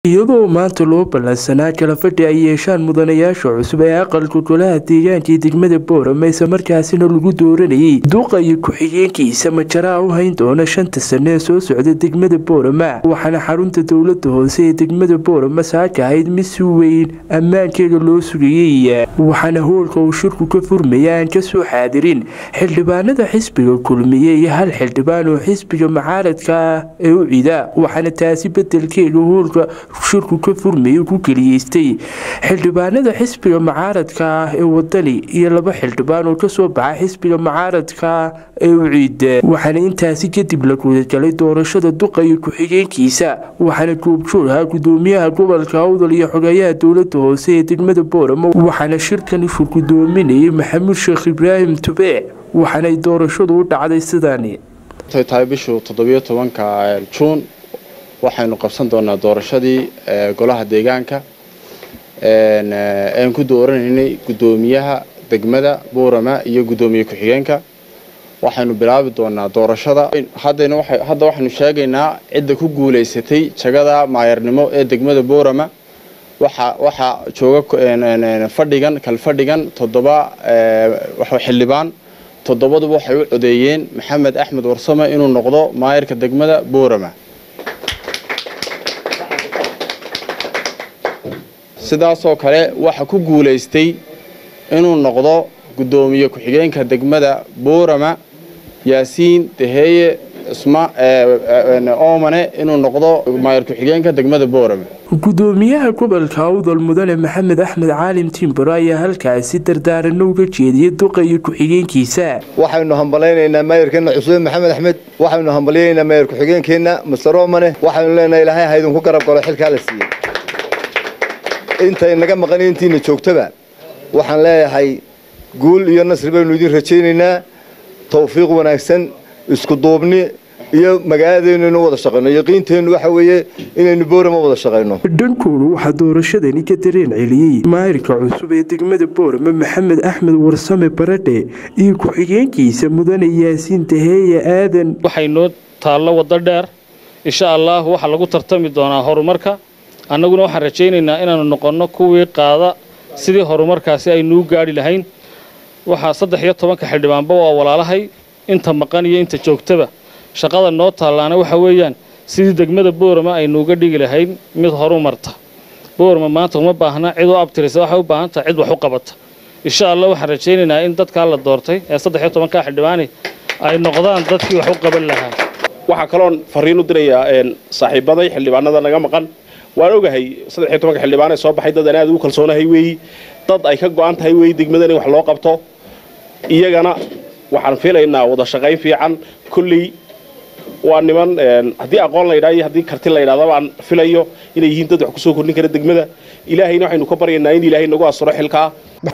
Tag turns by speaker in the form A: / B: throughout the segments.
A: iyadoo maanta loo ballansanaa kala fadhi ay yeeshaan mudanayaasha cusub ee aqalka golaha deegaanka ee degmada boorama isla markaasina lagu dooranayay duqa iyo ku-xigeenkiisa majaraa u hayn doona shanta sane ee soo socda degmada boorama waxaana xarunta dowlada hoose ee degmada boorama saaka ahayd mid si weyn ammaankeeda loo sugayey waxaana hoolka uu shirku ka furmaya aan kasoo xaadirin xildhibaanada xisbiga kulmiye iyo hal xildhibaan oo xisbiga macaaradka ah ee u cida waxaana taasi bedelkeega hoolka shirku ka furmayay ku keliyeystay xildhibaanada xisbiga macaaradka ah ee wadani iyo laba xildhibaan oo kasoo baxa xisbiga macaaradka ee u ciida waxaana intaasi kadib la gudagalay doorashada duqa iyo ku-xigeenkiisa waxaana goobjoog ahaa gudoomiyaha gobolka awdal iyo xogeeyaha dowlada hoose ee degmada booramo waxaana shirkani shir gudoominayay maxamuud sheekh ibraahim tube waxaanay doorashadu u dhacday sidaani
B: tahay bishu toddobiyo tobanka juun waxaynu qabsan doonaa doorashadii golaha deegaanka aan ku dooranaynay guddoomiyaha degmada buurama iyo guddoomiye ku-xigeenka waxaynu bilaabi doonaa doorashada hadda waxaynu sheegaynaa cidda ku guulaysatay jagada maayarnimo ee degmada buurama waxaa jooga fadhigan kalfadhigan toddoba xildhibaan toddobaduba waxay u codeeyeen maxamed axmed warsame inuu noqdo maayarka degmada buurama sidaasoo kale waxa ku guulaystay inuu noqdo guddoomiye ku-xigeenka degmada buurama yaasiin daheeye isma oomane inuu noqdo maayar ku-xigeenka degmada buurama
A: gudoomiyaha gobolka awdal mudane maxamed axmed caalim timbaro ayaa halkaasi dardaarano uga jeediyay duqa iyo ku-xigeenkiisa
C: waxaynu hambalaynaynaa maayarkeenna cusube maxamed axmed waxaynu hambalyaynaynaa maayar ku-xigeenkeenna master oomane waxaynu leenahay ilaahay haydinku garab galo xilkaa la siiyey intay naga maqan intiina joogtaba waxaan leeyahay guul iyo nasri baynu idin rajaynaynaa tawfiiq wanaagsan isku duubni iyo magaaladeennu inu wada shaqayno yaqiinteennu waxa weeye inaynu boorama wada shaqayno
A: dhankoodu waxaa doorashadani ka dareen celiyey maayirka cusub ee degmada boorama maxamed axmed warsame baradhe iyo ku-xigeenkiisa mudane yaasiin daheeye aadan
D: waxay noo taallo waddo dheer insha allah waxaa lagu tartami doonaa horumarka annaguna waxaan rajaynaynaa inaannu noqonno kuwii qaada sidii horumarkaasi aynuu gaadhi lahayn waxaa saddex iyo tobanka xildhibaanba waa walaalahay inta maqan iyo inta joogtaba shaqada noo taallaana waxa weeyaan sidii degmada boorama aynuuga dhigi lahayn mid horu marta boorama maanta uma baahna cid u abtirisa waxay u baahan tahay cid wax u qabata insha allah waxaan rajaynaynaa in dadkaa la doortay ee saddex iyo tobankaa xildhibaani ay noqdaan dadkii wax u qaban lahaa
E: waxaa kaloon fariin u dirayaa saaxiibaday xildhibaanada naga maqan waan ogahay saddex iyo tobanka xildhibaan ee soo baxay dad aan aad ugu kalsoonahay weeyi dad ay ka go-an tahay weeyi degmadan in wax loo qabto iyagana waxaan filaynaa wada shaqayn fiican kolley waa niman haddii aqoon la ydhaa iyo haddii karti la ydhahdaba aan filayo inay yihiin dad wax kusoo kordhin kara degmada ilaahayna waxaynu ka baryaynaa in ilaahay nagu asuro xilkaa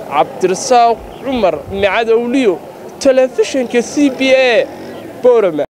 F: cabdirasaaq cumar micadowliyo telefishinka c b a borama